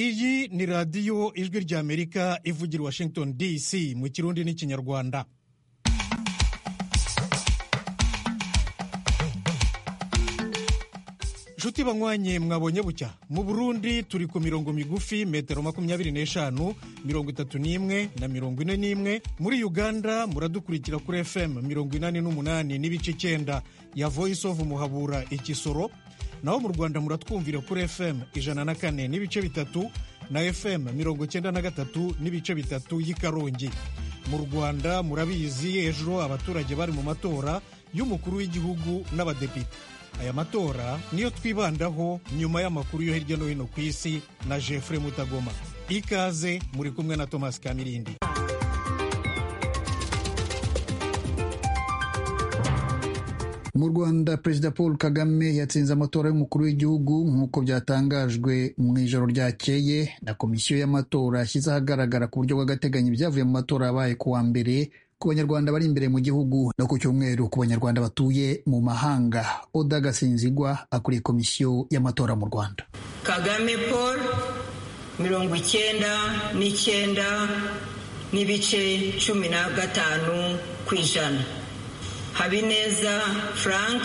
iyi ni radiyo ijwi ry'amerika ivugira washington dc mu kirundi n'ikinyarwanda nshuti banywanye mwabonye bucya mu burundi turi ku mirongo migufi metero makumyabiri n'eshanu mirongo itatu n'imwe na mirongo ine n'imwe muri uganda muradukurikira kuri fm mirongo inani n'umunani n'ibice icyenda ya voice of muhabura igisoro naho mu rwanda muratwumvira kuri fm ijana na kane n'ibice bitatu na fm mirongo icyenda na gatatu n'ibice bitatu y'i karongi mu rwanda murabizi ejo abaturage bari mu matora y'umukuru w'igihugu n'abadepite aya matora niyo twibandaho nyuma y'amakuru yo hirya no hino ku isi na jeffrey mutagoma ikaze muri kumwe na thomas kamirindi mu rwanda perezida paul kagame yatsinze amatora y'umukuru w'igihugu nk'uko byatangajwe mu ijoro ryakeye na komisiyo y'amatora yashyize ahagaragara ku buryo bw'agateganyo ibyavuye mu matora yabaye ku wa mbere ku banyarwanda bari imbere mu gihugu no ku cyumweru ku banyarwanda batuye mu mahanga oda gasinzigwa akuriye komisiyo y'amatora mu rwanda kagame paul mirongo icyenda n'icyenda n'ibice cumi na gatanu ku ijana habineza frank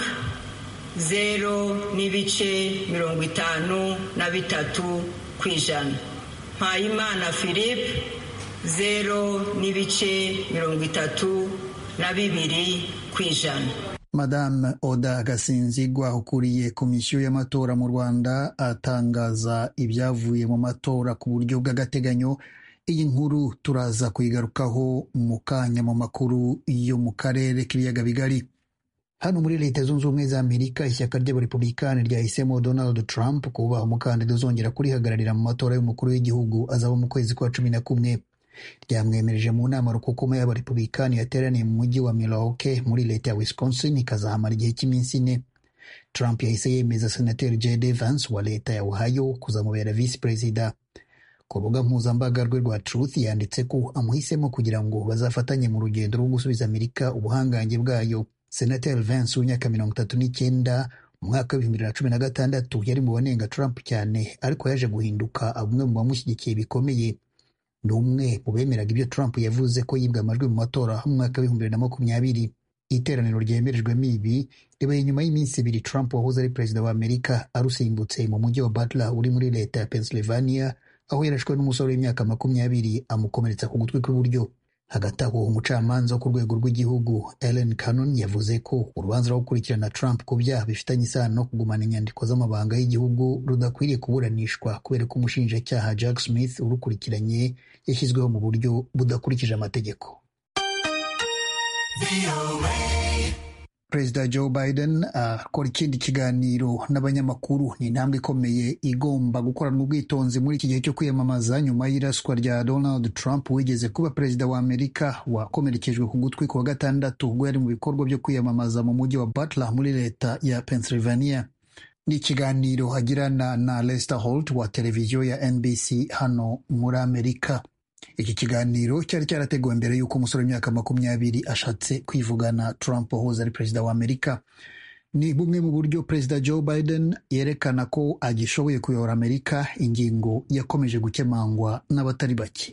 zero n'ibice mirongo itanu na bitatu ku ijana mpayimana philippe zero n'ibice mirongo itatu na bibiri ku ijana madame oda gasinzigwa ukuriye komisiyo y'amatora mu rwanda atangaza ibyavuye mu matora ku buryo bw'agateganyo iyi nkuru turaza kuyigarukaho mu kanya mu makuru yo mu karere k'ibiyaga bigari hano muri leta zunze ubumwe za amerika ishyaka ry'abarepubulikani ryahisemo donald trump kuba umukandida uzongera kurihagararira mu matora y'umukuru w'igihugu azaba mu kwezi kwa cumi na kumwe ryamwemereje mu nama rukukuma y'abarepubulikani yateraniye mu mujyi wa milwaukee muri leta ya wisconsin ikazahamara igihe cy'iminsi ine trump yahise yemeza senateri jd vance wa leta ya ohio kuzamubera visi perezida ku rubuga mpuzambaga rwe rwa truth yanditse ko amuhisemo kugira ngo bazafatanye mu rugendo rwo gusubiza amerika ubuhangange bwayo senateri vance w'imyaka mirongo itatu n'icyenda mu mwaka w'ibihumbi bibiri na cumi na gatandatu yari mu banenga trump cyane ariko yaje guhinduka bamwe mu bamushyigikiye bikomeye ni umwe mu bemeraga ibyo Trump yavuze ko yibwe amajwi mu matora mu mwaka w'ibihumbi bibiri na makumyabiri iteraniro ryemerejwemo ibi ribaye nyuma y'iminsi ibiri Trump wahoze ari perezida wa Amerika arusimbutse mu mujyi wa Butler uri muri leta ya Pennsylvania aho yarashwe n'umusore w'imyaka makumyabiri amukomeretsa ku gutwi kw'iburyo hagati aho umucamanza wo ku rwego rw'igihugu Ellen Cannon yavuze ko urubanza rwo gukurikirana Trump ku byaha bifitanye isano no kugumana inyandiko z'amabanga y'igihugu rudakwiriye kuburanishwa kubera ko umushinjacyaha Jack Smith urukurikiranye yashyizweho mu buryo budakurikije amategeko perezida joe biden akora uh, ikindi kiganiro n'abanyamakuru ni intambwe ikomeye igomba gukoranwa ubwitonzi muri iki gihe cyo kwiyamamaza nyuma y'iraswa rya donald trump wigeze kuba perezida wa amerika wakomerekejwe ku gutwi kuwa gatandatu ubwo yari mu bikorwa byo kwiyamamaza mu mujyi wa butler muri leta ya pennsylvania ni ikiganiro agirana na lester holt wa televiziyo ya nbc hano muri amerika iki kiganiro cyari cyarateguwe mbere y'uko umusore w'imyaka makumyabiri ashatse kwivugana Trump wahoze ari perezida wa Amerika ni bumwe mu buryo perezida Joe Biden yerekana ko agishoboye kuyobora Amerika ingingo yakomeje gukemangwa n'abatari bake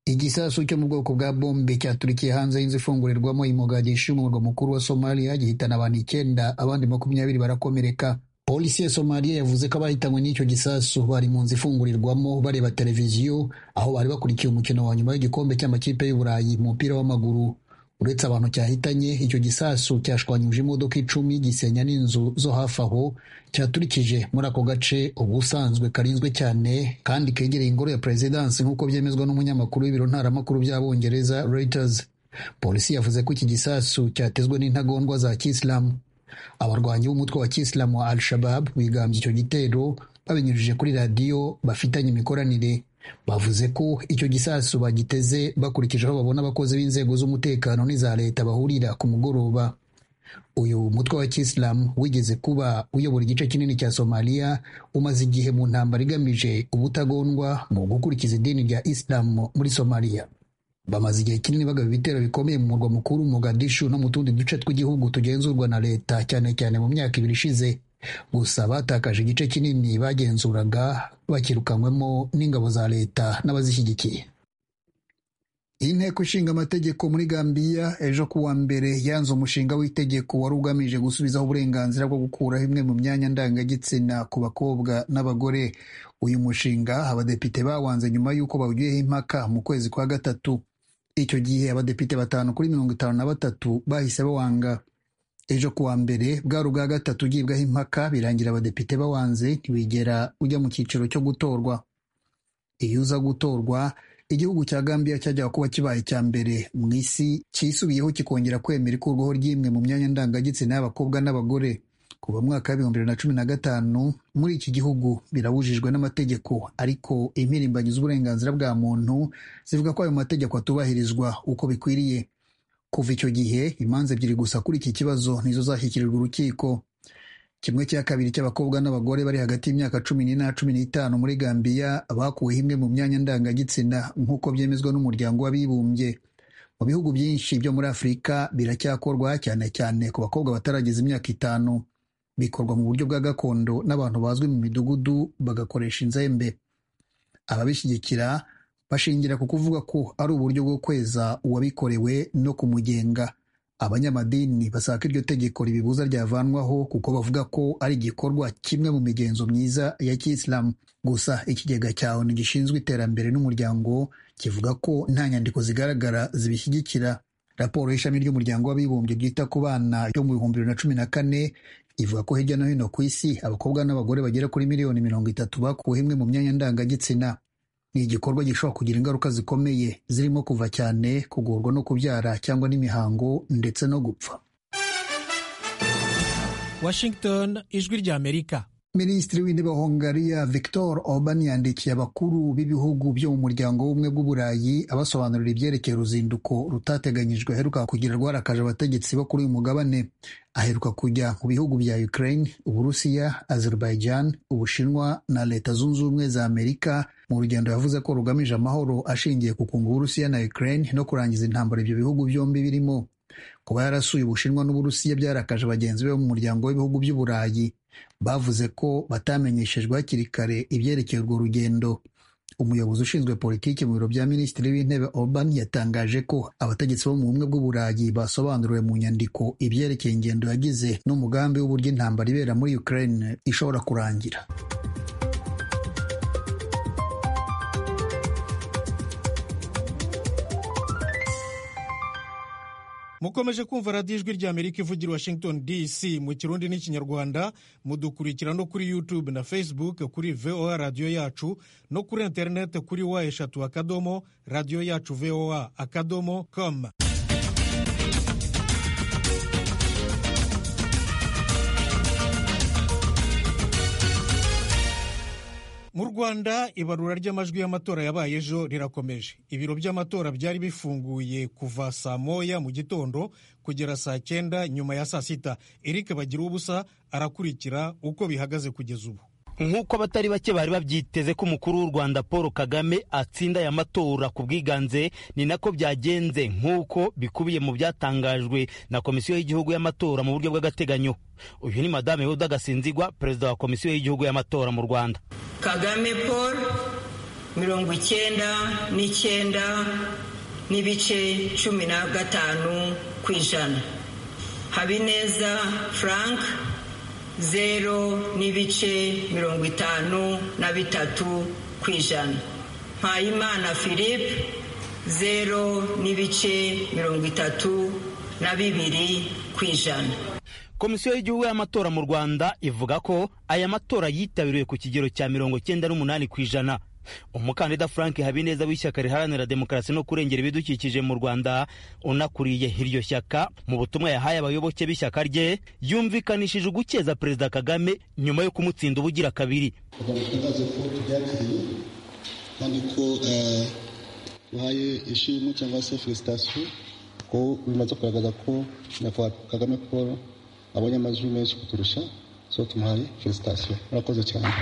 igisasu cyo mu bwoko bwa bombe cyaturikiye hanze y'inzu ifungurirwamo imogadishu umurwa mukuru wa somaliya gihitana abantu icyenda abandi makumyabiri barakomereka polisi ya somaliya yavuze ko abahitanywe n'icyo gisasu bari mu nzu ifungurirwamo bareba televiziyo aho bari bakurikiye umukino wa nyuma w'igikombe cy'amakipe y'uburayi mu mupira w'amaguru uretse abantu cyahitanye icyo gisasu cyashwanyuje imodoka icumi gisenya n'inzu zo hafi aho cyaturikije muri ako gace ubusanzwe karinzwe cyane kandi kegereye ingoro ya perezidansi nk'uko byemezwa n'umunyamakuru w'ibiro ntaramakuru by'abongereza reuters polisi yavuze ko iki gisasu cyatezwe n'intagondwa za kisilamu abarwanyi b'umutwe wa kisilamu wa al-shabab bigambye icyo gitero babinyujije kuri radiyo bafitanye imikoranire bavuze ko icyo gisasu bagiteze bakurikije aho babona abakozi b'inzego z'umutekano n'iza leta bahurira ku mugoroba uyu mutwe wa kisilamu wigeze kuba uyobora igice kinini cya somaliya umaze igihe mu ntambara igamije ubutagondwa mu gukurikiza idini rya isilamu muri somaliya bamaze igihe kinini bagaba ibitero bikomeye mu murwa mukuru mogadishu no mu tundi duce tw'igihugu tugenzurwa na leta cyane cyane mu myaka ibiri ishize gusa batakaje igice kinini bagenzuraga bakirukanywemo n'ingabo za leta n'abazishyigikiye inteko ishinga amategeko muri gambiya ejo ku wa mbere yanze umushinga w'itegeko wari ugamije gusubizaho uburenganzira bwo gukuraho imwe mu myanya ndangagitsina ku bakobwa n'abagore uyu mushinga abadepite bawanze nyuma y'uko bawugiyeho impaka mu kwezi kwa gatatu icyo gihe abadepite batanu kuri mirongo itanu na batatu bahise bawanga ejo ku wa mbere bwari ubwa gatatu ugibwaho impaka birangira abadepite bawanze ntibigera ujya mu cyiciro cyo gutorwa iyo uza gutorwa igihugu cya gambiya cyajyaga kuba kibaye icya mbere mu isi cyisubiyeho kikongera kwemera ikurwaho ry'imwe mu myanya ndangagitsina y'abakobwa n'abagore kuva mwaka w'ibihumbi bibiri na cumi na gatanu muri iki gihugu birabujijwe n'amategeko ariko impirimbanyi z'uburenganzira bwa muntu zivuga ko ayo mategeko atubahirizwa uko bikwiriye kuva icyo gihe imanza ebyiri gusa kuri iki kibazo nizo zashyikirijwe urukiko kimwe cya kabiri cy'abakobwa n'abagore bari hagati y'imyaka cumi n'ine na cumi n'itanu muri gambiya bakuweho imwe mu myanya ndangagitsina nk'uko byemezwa n'umuryango w'abibumbye mu bihugu byinshi byo muri afurika biracyakorwa cyane cyane ku bakobwa batarageza imyaka itanu bikorwa mu buryo bwa gakondo n'abantu bazwi mu midugudu bagakoresha inzembe ababishyigikira bashingira ku kuvuga ko ari uburyo bwo kweza uwabikorewe no kumugenga abanyamadini basaka iryo tegeko ribibuza ryavanwaho kuko bavuga ko ari igikorwa kimwe mu migenzo myiza ya kisilamu gusa ikigega cya onu gishinzwe iterambere n'umuryango kivuga ko nta nyandiko zigaragara zibishyigikira raporo y'ishami ry'umuryango w'abibumbye ryita ku bana yo mu bihumbi bibiri na cumi na kane ivuga ko hirya no hino ku isi abakobwa n'abagore bagera kuri miliyoni mirongo itatu bakuweho imwe mu myanya ndangagitsina ni igikorwa gishobora kugira ingaruka zikomeye zirimo kuva cyane kugorwa no kubyara cyangwa n'imihango ndetse no gupfa washington ijwi rya amerika minisitiri w'intebe wa hongariya victor orban yandikiye abakuru b'ibihugu byo mu muryango w'ubumwe bw'uburayi abasobanurira ibyerekeye uruzinduko rutateganyijwe aheruka kugira rwarakaje abategetsi bo kuri uyu mugabane aheruka kujya mu bihugu bya ukraine uburusiya azerbaijan ubushinwa na leta zunze ubumwe za amerika mu rugendo yavuze ko rugamije amahoro ashingiye ku kunga uburusiya na ukraine no kurangiza intambara ibyo bihugu byombi birimo kuba yarasuye ubushinwa n'uburusiya byarakaje bagenzi be bo mu muryango w'ibihugu by'uburayi bavuze ko batamenyeshejwe hakiri kare ibyerekeye urwo rugendo umuyobozi ushinzwe politiki mu biro bya minisitiri w'intebe orban yatangaje ko abategetsi bo mu bumwe bw'uburayi basobanuriwe mu nyandiko ibyerekeye ingendo yagize n'umugambi w'uburyo intambara ibera muri ukraine ishobora kurangira mukomeje kumva radiyo ijwi ry'amerika ivugira washington dc mu kirundi n'ikinyarwanda mudukurikira no kuri youtube na facebook kuri voa radiyo yacu no kuri interineti kuri wa eshatu akadomo radiyo yacu voa akadomo com mu rwanda ibarura ry'amajwi y'amatora yabaye ejo rirakomeje ibiro by'amatora byari bifunguye kuva saa moya mu gitondo kugera saa cyenda nyuma ya saa sita eric bagira ubusa arakurikira uko bihagaze kugeza ubu nk'uko abatari bake bari babyiteze ko umukuru w'u rwanda paul kagame atsinda aya matora ku bwiganze ni nako byagenze nk'uko bikubiye mu byatangajwe na komisiyo y'igihugu y'amatora mu buryo bw'agateganyo uyu ni madame yuda gasinzigwa perezida wa komisiyo y'igihugu y'amatora mu rwanda kagame paul mirongo icyenda n'icyenda n'ibice cumi na gatanu ku ijana habineza frank zero n'ibice mirongo itanu na bitatu ku ijana mpayimana philippe zero n'ibice mirongo itatu na bibiri ku ijana komisiyo y'igihugu y'amatora mu rwanda ivuga ko aya matora yitabiriwe ku kigero cya mirongo cyenda n'umunani ku ijana umukandida frank habineza w'ishyaka riharanira demokarasi no kurengera ibidukikije mu rwanda unakuriye iryo shyaka mu butumwa yahaye abayoboke b'ishyaka rye yumvikanishije ugukeza perezida kagame nyuma yo kumutsinda ubugira kabiri kandi ko duhaye ishimwe cyangwa se felisitasiyo ko bimaze kugaragaza ko nyakubahwa kagame paul abonye amajwi menshi kuturusha so tumuhaye felisitasiyo murakoze cyane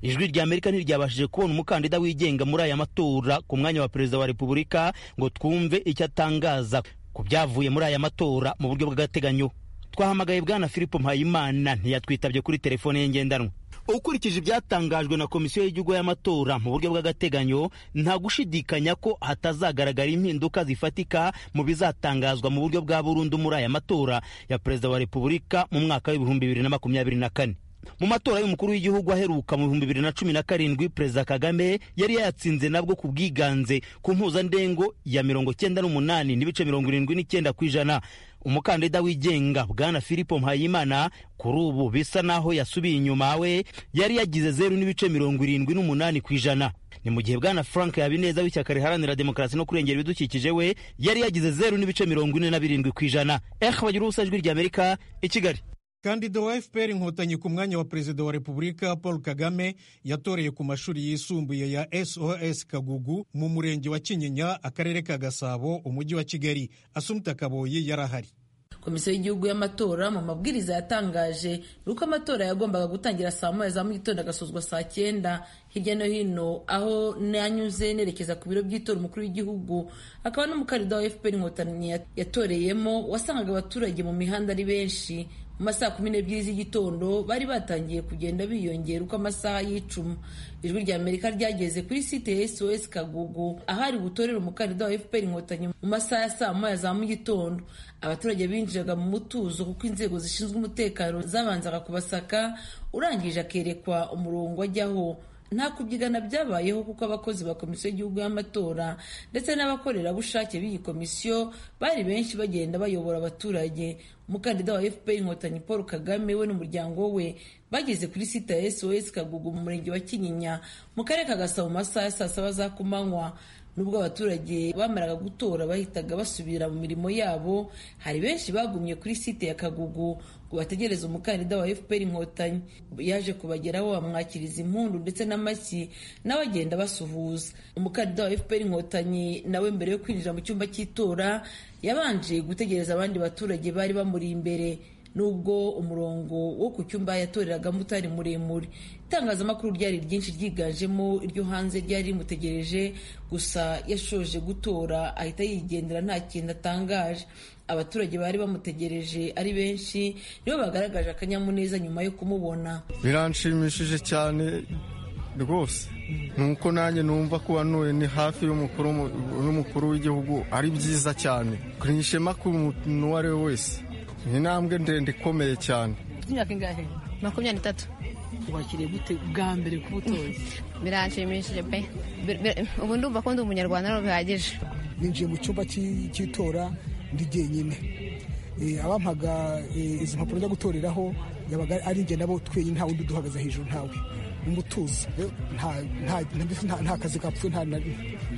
ijwi rya amerika ntiryabashije kubona umukandida wigenga muri aya matora ku mwanya wa perezida wa repubulika ngo twumve icyo atangaza ku byavuye muri aya matora mu buryo bw'agateganyo twahamagaye bwana philippe mpayimana ntiyatwitabye kuri telefone ye ngendanwa ukurikije ibyatangajwe na komisiyo y'igihugu y'amatora mu buryo bw'agateganyo nta gushidikanya ko hatazagaragara impinduka zifatika mu bizatangazwa mu buryo bwa burundu muri aya matora ya perezida wa repubulika mu mwaka w'ibihumbi bibiri na makumyabiri na kane mu matora y'umukuru w'igihugu aheruka mu bihumbi bibiri na cumi na karindwi perezida kagame yari yayatsinze nabwo ku bwiganze ku mpuzandengo ya mirongo cyenda n'umunani n'ibice mirongo irindwi n'icyenda ku ijana umukandida wigenga bwana filipo mpayimana kuri ubu bisa naho yasubiye inyuma we yari yagize zeru n'ibice mirongo irindwi n'umunani ku ijana ni mu gihe bwana frank habineza w'ishyaka riharanira demokarasi no kurengera ibidukikije we yari yagize zeru n'ibice mirongo ine na birindwi ku ijana ehe bagira ubusa ijwi rya amerika i kigali kandida wa fpr inkotanyi ku mwanya wa perezida wa repubulika paul kagame yatoreye ku mashuri yisumbuye ya sos kagugu mu murenge wa kinyinya akarere ka gasabo umujyi wa kigali asumta kaboyi yari ahari komisiyo y'igihugu y'amatora mu mabwiriza yatangaje uko amatora yagombaga gutangira saa moya za mu gitondo agasozwa saa cyenda hirya no hino aho nanyuze nerekeza ku biro by'itora umukuru w'igihugu akaba n'umukandida wa fpr inkotanyi yatoreyemo wasangaga abaturage mu mihanda ari benshi mu masaha kumi n'ebyiri z'igitondo bari batangiye kugenda biyongera uko amasaha y'icuma ijwi rya amerika ryageze kuri site ya sos kagugu ahari butorera umukandida wa fpr inkotanyi mu masaha ya saa moya za mu gitondo abaturage binjiraga mu mutuzo kuko inzego zishinzwe umutekano zabanzaga kubasaka urangije akerekwa umurongo ajyaho nta kubyigana byabayeho kuko abakozi ba komisiyo y'igihugu y'amatora ndetse n'abakorerabushake b'iyi komisiyo bari benshi bagenda bayobora abaturage umukandida wa fpr inkotanyi paul kagame we n'umuryango we bageze kuri site ya sos kagugu mu murenge wa kinyinya mu karere ka gasabo mu masaha ya saa saba za kumanywa nubwo abaturage bamaraga gutora bahitaga basubira mu mirimo yabo hari benshi bagumye kuri site ya kagugu ngo bategereze umukandida wa fpr inkotanyi yaje kubageraho bamwakiriza impundu ndetse n'amashyi nawe agenda basuhuza umukandida wa fpr inkotanyi nawe mbere yo kwinjira mu cyumba cy'itora yabanje gutegereza abandi baturage bari bamuri imbere nubwo umurongo wo ku cyumba yatoreragamo utari muremure itangazamakuru ryari ryinshi ryiganjemo iryo hanze ryari rimutegereje gusa yashoje gutora ahita yigendera nta kintu atangaje abaturage bari bamutegereje ari benshi nibo bagaragaje akanyamuneza nyuma yo kumubona biranshimishije cyane rwose nuko nanjye numva ko wanoye ni hafi y'umukuru w'igihugu ari byiza cyane ishema ku muntu uwo ari we wese ni intambwe ndende ikomeye cyane imyaka ingahe makumyabiri n'itatu wakiriye gute bwa mbere ku butozi biranshimishije pe ubu ndumva ko ndi umunyarwanda ntabwo bihagije ninjiye mu cyumba cy'itora ndi jyenyine abampaga izi mpapuro njya gutoreraho yabaga ari njye nabo twenyine nta wundi uduhagaze hejuru ntawe umutuzo nta kazi kapfuye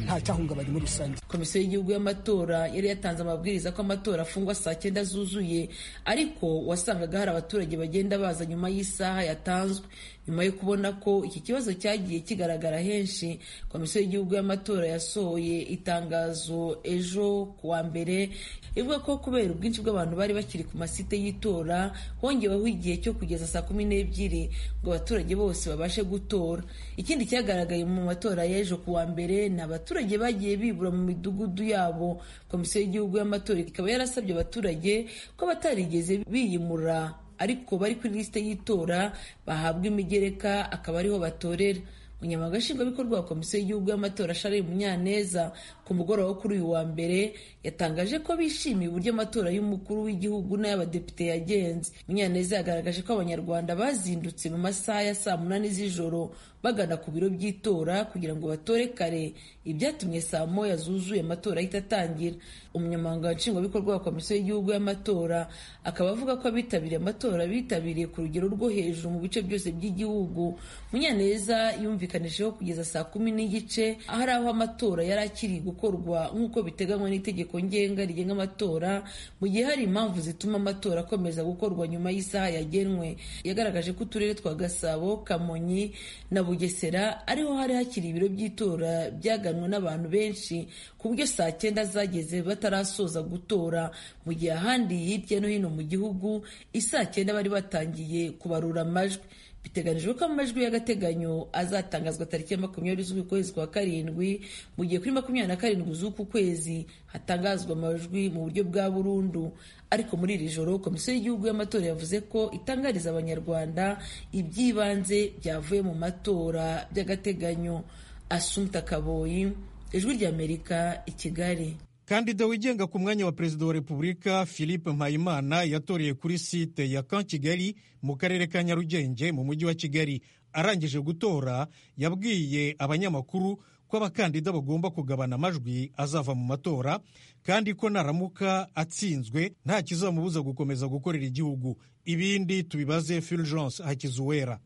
nta cyahungabanye muri rusange komisiyo y'igihugu y'amatora yari yatanze amabwiriza ko amatora afungwa saa cyenda zuzuye ariko wasangaga hari abaturage bagenda baza nyuma y'isaha yatanzwe nyuma yo kubona ko iki kibazo cyagiye kigaragara henshi komisiyo y'igihugu y'amatora yasohoye itangazo ejo kuwa mbere ivuga ko kubera ubwinshi bw'abantu bari bakiri ku masite y'itora hongeweho igihe cyo kugeza saa kumi n'ebyiri ngo abaturage bose babashe gutora ikindi cyagaragaye mu matora y'ejo kuwa mbere ni abaturage bagiye bibura mu midugudu yabo komisiyo y'igihugu y'amatora ikaba yarasabye abaturage ko batarigeze biyimura ariko bari kuri lisite y'itora bahabwa imigereka akaba ariho batorera umunyamabanga nshingwabikorwa wa komisiyo y'igihugu y'amatora shari munyaneza ku mugoroba wo kuri uyu wa mbere yatangaje ko bishimiye uburyo amatora y'umukuru w'igihugu n'ay'abadepite yagenze munyaneza yagaragaje ko abanyarwanda bazindutse mu masaha ya saa munani z'ijoro bagana ku biro by'itora kugira ngo batore kare ibyatumye saa moya zuzuye amatora ahita atangira umunyamabanga nshingwabikorwa wa komisiyo y'igihugu y'amatora akaba avuga ko abitabiriye amatora bitabiriye ku rugero rwo hejuru mu bice byose by'igihugu munyaneza yumvise yumvikanishijeho kugeza saa kumi n'igice hari aho amatora yari akiri gukorwa nk'uko biteganywa n'itegeko ngenga rigenga amatora mu gihe hari impamvu zituma amatora akomeza gukorwa nyuma y'isaha yagenwe yagaragaje ko uturere twa gasabo kamonyi na bugesera ariho hari hakiri ibiro by'itora byaganwe n'abantu benshi ku buryo saa cyenda zageze batarasoza gutora mu gihe ahandi hirya no hino mu gihugu isaa cyenda bari batangiye kubarura amajwi biteganijwe ko amajwi y'agateganyo azatangazwa tariki ya makumyabiri z'ukwezi kwa karindwi mu gihe kuri makumyabiri na karindwi z'uku kwezi hatangazwa amajwi mu buryo bwa burundu ariko muri iri joro komisiyo y'igihugu y'amatora yavuze ko itangariza abanyarwanda iby'ibanze byavuye mu matora by'agateganyo asumta kaboyi ijwi ry'amerika i kigali kandida wigenga ku mwanya wa perezida wa repubulika philippe mpayimana yatoreye kuri site ya kan kigali mu karere ka nyarugenge mu mujyi wa kigali arangije gutora yabwiye abanyamakuru ko abakandida bagomba kugabana amajwi azava mu matora kandi ko naramuka atsinzwe nta kizamubuza gukomeza gukorera igihugu ibindi tubibaze fulgence hakizuwera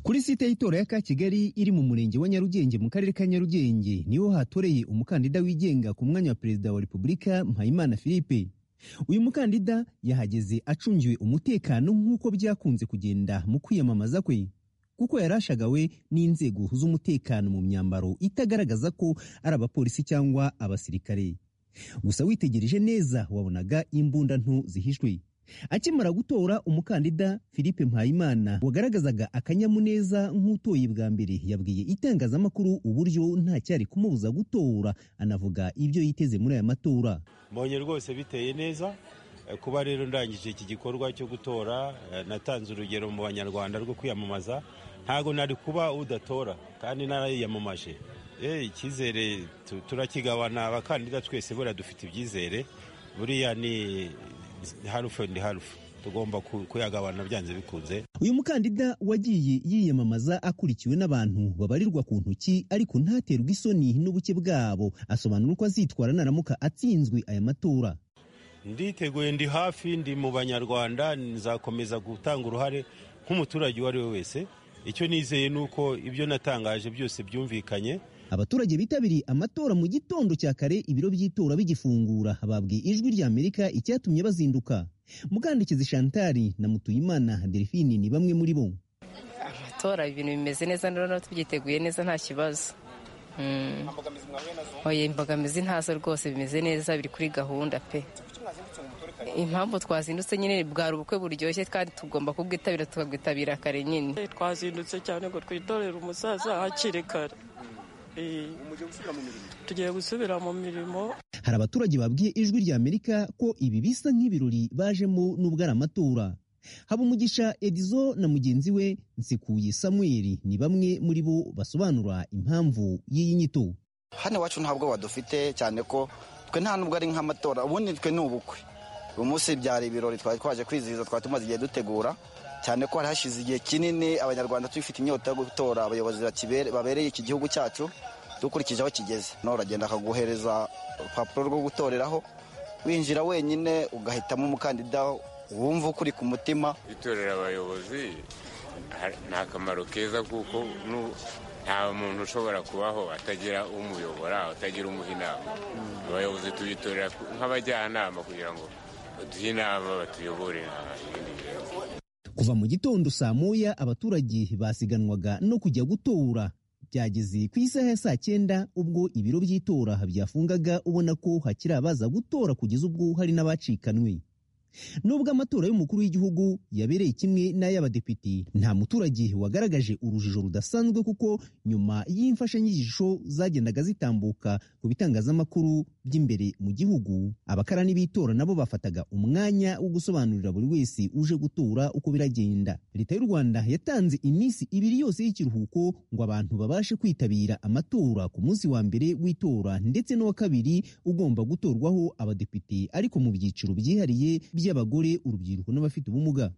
kuri site y'itora ya kakigali iri mu murenge wa nyarugenge mu karere ka nyarugenge niho hatoreye umukandida wigenga ku mwanya wa perezida wa repubulika mpayimana philippe uyu mukandida yahageze acungiwe umutekano nk'uko byakunze kugenda mu kwiyamamaza kwe kuko yarashagawe n'inzego z'umutekano mu myambaro itagaragaza ko ari abapolisi cyangwa abasirikare gusa witegereje neza wabonaga imbunda nto zihishwe akimara gutora umukandida philippe mpayimana wagaragazaga akanyamuneza nk'utoye bwa mbere yabwiye itangazamakuru uburyo ntacyari kumubuza gutora anavuga ibyo yiteze muri aya matora mbonye rwose biteye neza kuba rero ndangije iki gikorwa cyo gutora natanze urugero mu banyarwanda rwo kwiyamamaza ntabwo nari kuba udatora kandi narayiyamamaje icyizere turakigabana abakandida twese buriya dufite ibyizere buriya ni harufu ni harufu tugomba kuyagabana byanze bikunze uyu mukandida wagiye yiyamamaza akurikiwe n'abantu babarirwa ku ntoki ariko ntaterwe isoni n'ubuke bwabo asobanura uko azitwara naramuka atsinzwe aya matora nditeguye ndi hafi ndi mu banyarwanda nzakomeza gutanga uruhare nk'umuturage uwo ari we wese icyo nizeye ni uko ibyo natangaje byose byumvikanye abaturage bitabiriye amatora mu gitondo cya kare ibiro by'itora bigifungura babwiye ijwi ry'amerika icyatumye bazinduka mukandikezi shantari na mutuyimana delphine ni bamwe muri bo amatora ibintu bimeze neza rero tubyiteguye neza nta kibazo oya imbogamizi ntazo rwose bimeze neza biri kuri gahunda pe impamvu twazindutse nyine bwari ubukwe buryoshye kandi tugomba kubwitabira tukabwitabira kare nyine twazindutse cyane ngo twitorere umusaza hakiri kare tugiye gusubira mu mirimo hari abaturage babwiye ijwi ry'amerika ko ibi bisa nk'ibirori bajemo n'ubwo ari amatora habumugisha edizo na mugenzi we nsekuye samuel ni bamwe muri bo basobanura impamvu y'iyi nyito hano iwacu nta bwoba dufite cyane ko twe nta nubwo ari nk'amatora ubundi twe ni ubukwe uyu munsi byari ibirori twari twaje kwizihiza twari tumaze igihe dutegura cyane ko hari hashize igihe kinini abanyarwanda tubifite inyota yo gutora abayobozi babereye iki gihugu cyacu dukurikije aho kigeze nawe uragenda akaguhereza urupapuro rwo gutoreraho winjira wenyine ugahitamo umukandida wumva ukuri ku mutima gutorera abayobozi nta kamaro keza kuko nta muntu ushobora kubaho atagira umuyobora atagira umuha inama abayobozi tubitorera nk'abajyanama kugira ngo baduhe inama batuyobore ibindi bintu kuva mu gitondo saa moya abaturage basiganwaga no kujya gutora byageze ku isaha ya saa cyenda ubwo ibiro by'itora byafungaga ubona ko hakiri abaza gutora kugeza ubwo hari n'abacikanwe nubwo amatora y'umukuru w'igihugu yabereye kimwe n'ay'abadepite nta muturage wagaragaje urujijo rudasanzwe kuko nyuma y'imfashanyigisho zagendaga zitambuka ku bitangazamakuru by'imbere mu gihugu abakarani b'itora nabo bafataga umwanya wo gusobanurira buri wese uje gutora uko biragenda leta y'u rwanda yatanze iminsi ibiri yose y'ikiruhuko ngo abantu babashe kwitabira amatora ku munsi wa mbere w'itora ndetse n'uwa kabiri ugomba gutorwaho abadepite ariko mu byiciro byihariye by'abagore urubyiruko n'abafite ubumuga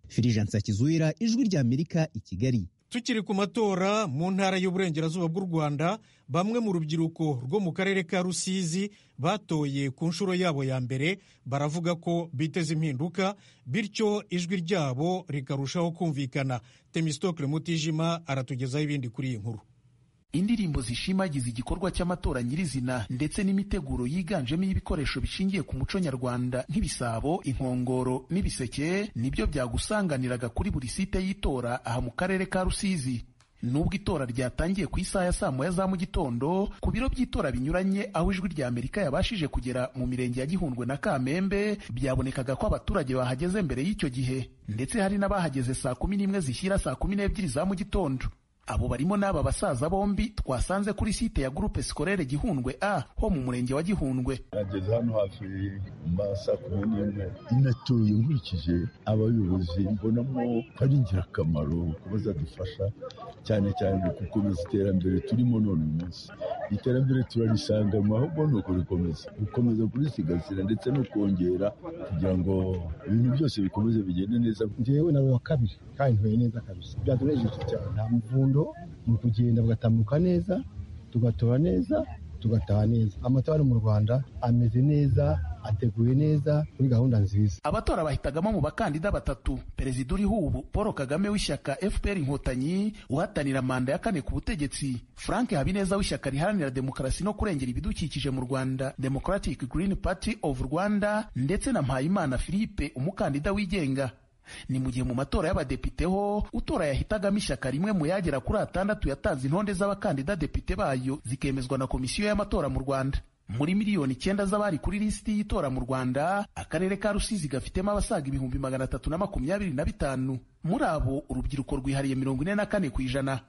firijansi akizuhera ijwi ry'amerika i kigali tukiri ku matora mu ntara y'uburengerazuba bw'u rwanda bamwe mu rubyiruko rwo mu karere ka rusizi batoye ku nshuro yabo ya mbere baravuga ko biteze impinduka bityo ijwi ryabo rikarushaho kumvikana temisitokire mutijima aratugezaho ibindi kuri iyi nkuru indirimbo zishimagiza igikorwa cy'amatora nyirizina ndetse n'imiteguro yiganjemo y'ibikoresho bishingiye ku muco nyarwanda nk'ibisabo inkongoro n'ibiseke nibyo byagusanganiraga kuri buri site y'itora aha mu karere ka rusizi nubwo itora ryatangiye ku isaha ya saa moya za mu gitondo ku biro by'itora binyuranye aho ijwi rya amerika yabashije kugera mu mirenge ya gihundwe na kamembe byabonekaga ko abaturage bahageze mbere y'icyo gihe ndetse hari n'abahageze saa kumi n'imwe zishyira saa kumi n'ebyiri za mu gitondo abo barimo n'aba basaza bombi twasanze kuri site ya gurupe sikorere gihundwe a ho mu murenge wa gihundwe nageze hano hafi saa kumi n'imwe natuye nkurikije abayobozi mbonamo ko ari ingirakamaro ku bazadufasha cyane cyane mu gukomeza iterambere turimo none uyu munsi iterambere turarisanga mu ahubwo ni ukurikomeza gukomeza kurisigasira ndetse no kongera kugira ngo ibintu byose bikomeze bigende neza njyewe nawe wa kabiri kandi ntuye neza kabisa byatunejeje cyane nta muvundo ni ukugenda bugatambuka neza tugatora neza tugataha neza amatora ari mu rwanda ameze neza ateguye neza kuri gahunda nziza abatora bahitagamo mu bakandida batatu perezida uriho ubu paul kagame w'ishyaka fpr inkotanyi uhatanira manda ya kane ku butegetsi frank habineza w'ishyaka riharanira demokarasi no kurengera ibidukikije mu rwanda democratic green party of rwanda ndetse na mpayimana philippe umukandida wigenga ni mu gihe mu matora y'abadepite ho utora yahitagamo ishyaka rimwe mu yagera kuri atandatu yatanze intonde z'abakandida depite bayo zikemezwa na komisiyo y'amatora mu rwanda muri miliyoni icyenda z'abari kuri lisiti y'itora mu rwanda akarere ka rusizi gafitemo abasaga ibihumbi magana atatu na makumyabiri na bitanu muri abo urubyiruko rwihariye mirongo ine na kane ku ijana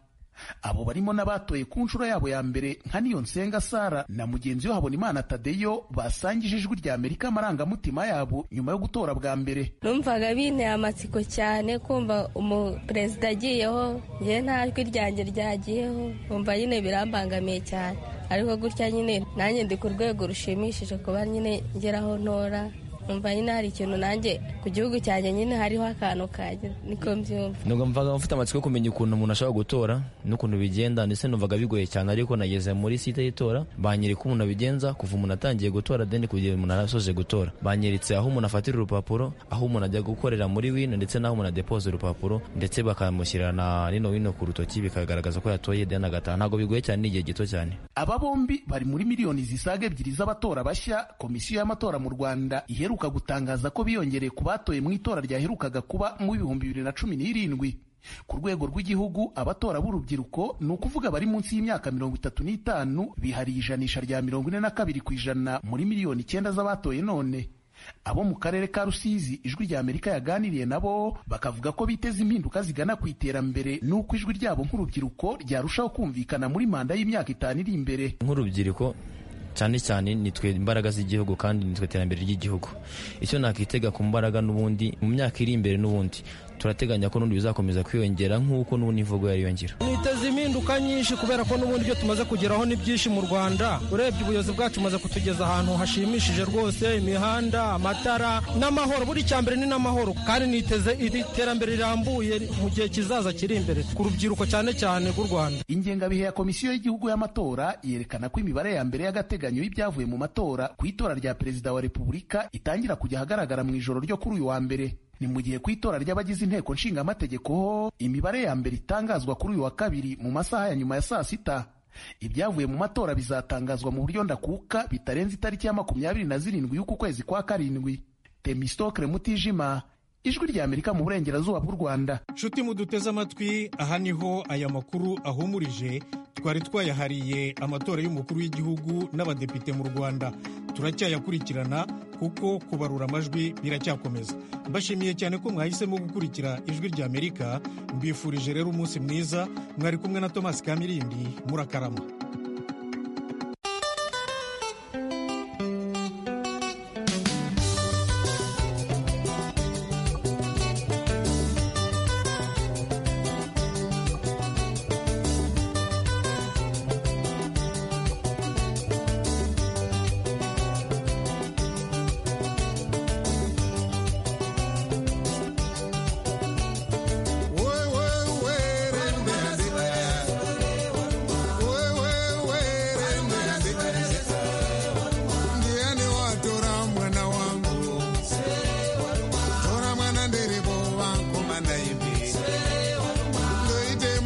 abo barimo n'abatoye ku nshuro yabo ya mbere nka nsenga sara na mugenzi we habonimana tadeyo basangije ijwi rya amerika amarangamutima yabo nyuma yo gutora bwa mbere numvaga binteye amatsiko cyane kumva umuperezida agiyeho njye nta jwi ryanjye ryagiyeho numva nyine birambangamiye cyane ariko gutya nyine nanjye ndi ku rwego rushimishije kuba nyine ngeraho ntora numva nyine hari ikintu nanjye ku gihugu cyanjye nyine hariho akantu kanjye niko mbyumva numvaga mfite amatsiko yo kumenya ukuntu umuntu ashobora gutora n'ukuntu bigenda ndetse numvaga bigoye cyane ariko nageze muri site y'itora banyereka uko umuntu abigenza kuva umuntu atangiye gutora deni kugera umuntu arasoje gutora banyeritse aho umuntu afatira urupapuro aho umuntu ajya gukorera muri wino ndetse n'aho umuntu adepoza urupapuro ndetse bakamushyira na rino wino ku rutoki bikagaragaza ko yatoye deni agataha ntabwo bigoye cyane ni igihe gito cyane aba bombi bari muri miliyoni zisaga ebyiri z'abatora bashya komisiyo y'amatora mu rwanda iheruka iheruka gutangaza ko biyongereye ku batoye mu itora ryaherukaga kuba mu bihumbi bibiri na cumi n'irindwi ku rwego rw'igihugu abatora b'urubyiruko ni ukuvuga bari munsi y'imyaka mirongo itatu n'itanu bihariye ijanisha rya mirongo ine na kabiri ku ijana muri miliyoni icyenda z'abatoye none abo mu karere ka rusizi ijwi rya amerika yaganiriye nabo bakavuga ko biteze impinduka zigana ku iterambere n'uko ijwi ryabo nk'urubyiruko ryarushaho kumvikana muri manda y'imyaka itanu iri imbere nk'urubyiruko cyane cyane nitwe imbaraga z'igihugu kandi nitwe iterambere ry'igihugu icyo nakitega ku mbaraga n'ubundi mu myaka iri imbere n'ubundi turateganya ko n'ubundi bizakomeza kwiyongera nk'uko n'ubundi imvugo yariyongera niteze impinduka nyinshi kubera ko n'ubundi ibyo tumaze kugeraho ni byinshi mu rwanda urebye ubuyobozi bwacu bumaze kutugeza ahantu hashimishije rwose imihanda amatara n'amahoro buri cya mbere ni n'amahoro kandi niteze iri terambere rirambuye mu gihe kizaza kiri imbere ku rubyiruko cyane cyane rw'u rwanda ingengabihe ya komisiyo y'igihugu y'amatora yerekana ko imibare ya mbere y'agateganyo y'ibyavuye mu matora ku itora rya perezida wa repubulika itangira kujya ahagaragara mu ijoro ryo kuri uyu wa mbere ni mu gihe ku itora ry'abagize inteko nshingamategeko ho imibare ya mbere itangazwa kuri uyu wa kabiri mu masaha ya nyuma ya saa sita ibyavuye mu matora bizatangazwa mu buryo ndakuka bitarenze itariki ya makumyabiri na zirindwi y'uku kwezi kwa karindwi temistokre mutijima ijwi rya amerika mu burengerazuba bw'u rwanda nshuti muduteze amatwi aha niho aya makuru ahumurije twari twayahariye amatora y'umukuru w'igihugu n'abadepite mu rwanda turacyayakurikirana kuko kubarura amajwi biracyakomeza mbashimiye cyane ko mwahisemo gukurikira ijwi rya amerika mbifurije rero umunsi mwiza mwari kumwe na thomas kamirindi murakarama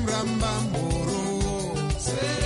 Bambamboro. Say